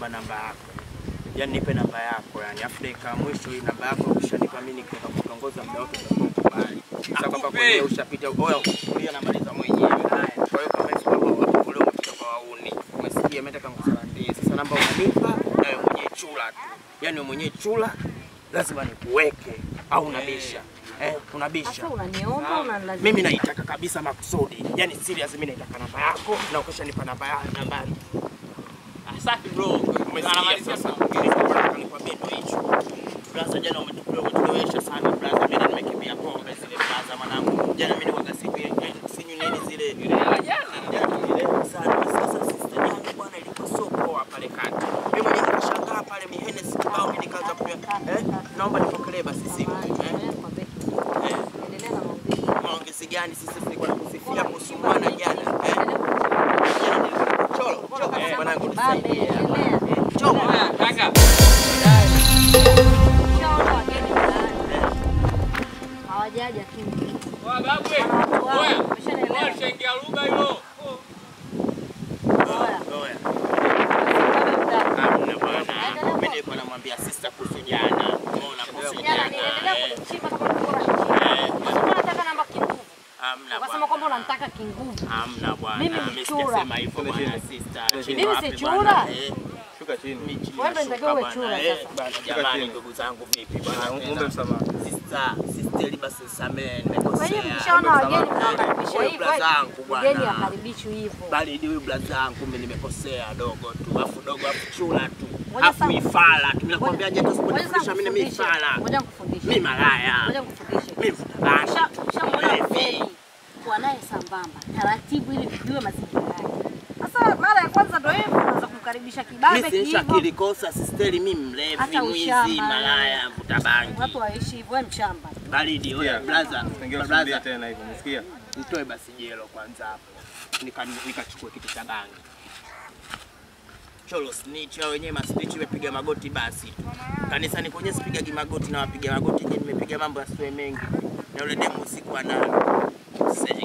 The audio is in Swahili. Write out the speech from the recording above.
naomba namba yako. Yaani nipe namba yako yani, afu dakika ya mwisho hii namba yako ukishanipa mimi nikiweza kutongoza muda wote utakuwa ukubali. Sasa kwamba Akupe. kwenye ushapita oya kulia namaliza mwenyewe. Haya, kwa hiyo kama hizo hapo kule umepita kwa wauni. Umesikia mimi nataka nikusalandie. Sasa namba unanipa na wewe mwenyewe chula tu. Yaani wewe mwenyewe chula lazima nikuweke au unabisha. Eh, unabisha. Sasa unaniomba unanilazimisha. Mimi naitaka kabisa makusudi. Yaani serious mimi naitaka namba yako na ukishanipa namba yako nambari. Safi bro. Umesikia Anamalizia sasa? sasa. Nikwambie ndo hicho. Blaza jana umetukua umetulewesha sana blaza. Mimi nimekimbia pombe zile blaza mwanangu. Jana mimi niwaga siku ya sinywi nini zile. Ile ya jana. Jana nililewa sana. Sasa sister yangu bwana ilikuwa so poa pale kati. Mimi mwenyewe nikashangaa pale mihenes kibao mimi nikaanza kunywa. Eh, naomba nipokelee basi simu. Eh, eh. Maongezi gani sisi tulikuwa nakusifia hapo sumana jana. Eh. Cholo, cholo. Eh, mwanangu nisaidie. Cholo. Haya, kaka. Hawajaja kimya. Oya babu. Oya. Oya shengia lugha hilo. Oya. Hamna bwana. Mimi nilikuwa namwambia sister kuhusu jana. Umeona kuhusu jana. Eh, Hamna Ukasema kwamba bwana. unamtaka kinguvu. Hamna bwana. Mimi ni Mimi chura. sijasema hivyo bwana sister. Chini Mimi wapi si bwana? chura. Eh, Shuka chini. mimi chini Wewe ndio nashuka unatakiwa uwe bwana. chura Eh, sasa. bwana, Jamani ndugu zangu vipi bwana? Muombe msamaha. Sister, sister basi nisamehe Kwa hiyo nimekosea. mkishaona wageni mnawakaribisha Wewe hivyo. blazangu bwana. Mgeni akaribishwi hivyo. bali ni huyu blaza yangu mimi nimekosea dogo tu, afu dogo afu chula tu, Ngoja afu sasa- ifala tu. Mimi nakwambia je, Ngoja sasa usipofundisha mimi mimi nikufundishe. ifala, Ngoja nikufundishe. mimi malaya, Ngoja nikufundishe. mimi mvuta bangi, Usha- Ushamwona mlevi. mgeni kuwa naye sambamba taratibu, ili vijue mazingira yake. Sasa mara ya kwanza ndio hivyo, unaanza kumkaribisha kibabe Mimi sinisha hivyo. kilikosa sisteri, mimi mlevi, Hata mwizi, ushamba. malaya, mvuta bangi, Watu waishi hivyo, wewe mshamba. baridi. Oya blaza, Usiingie usirudie blaza, tena hivyo. Umesikia? nitoe basi jelo kwanza hapo, nika nikachukua kitu cha bangi. Cholo snitch hao wenyewe masnitch imepiga magoti basi tu. Kanisani kwenye sipigagi magoti na wapiga magoti je, nimepiga mambo yasiwe mengi. Na yule demu usiku ana sasa